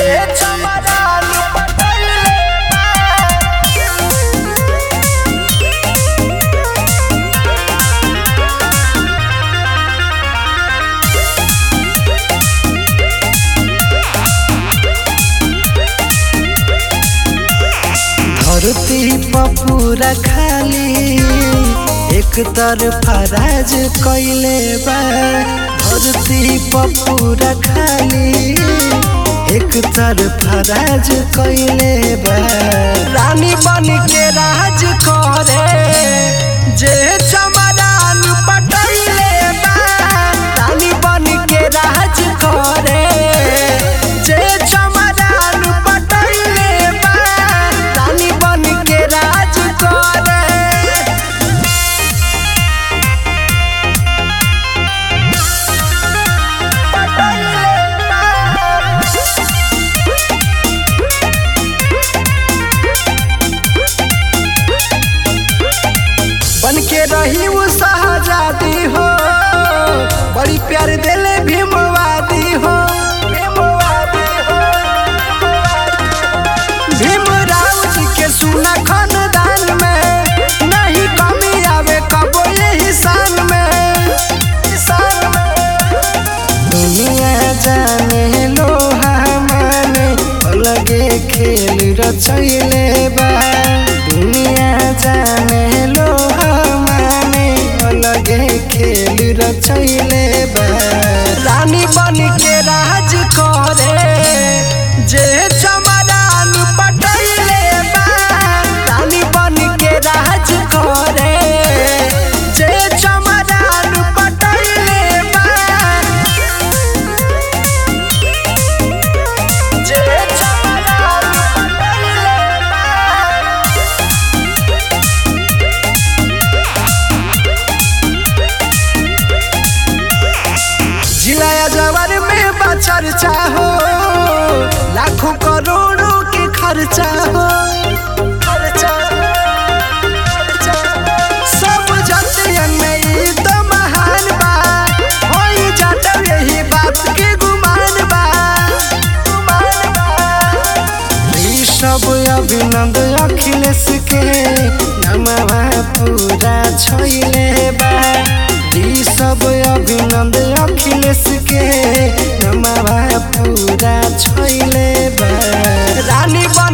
चमरान पटैले धरती पपूरा खाली एक तरफा राज कैले बा धरती पपूरा खाली एक तरफा राज कैले बा रानी बन के राज करे जे चमरान पटैले बा रानी बन के राज करे जे चमरान पटैले बा रानी बन के राज करे बन के रही वो शहजादी हो बड़ी प्यार दिले भीमवादी हो भीमवादी हो भीमराव जी के सुना खानदान में नहीं कमी आवे कबो यही शान में शान में दुनिया जाने लोहा माने अलगे खेल रचैले बा दुनिया जाने लोहा माने अलगे खेल रचैले बा रानी बन के राज करे जे चमरान पटैले बा रानी बन के राज करे जे चमरान पटैले बा जे चमरान पटैले बा जिलाया जवर में बचर चाहो लाखों करोड़ों के खर्चा हो खर्चा खर्चा। सब जतियन में ई तो महान बा होई जाता यही बात के गुमान बा गुमान बा ई सब अभिनंद अखिलेश के नमवा पूरा छैले बा ई सब अभिनंद अखिलेश के नमवा पूरा छैले बा रानी बन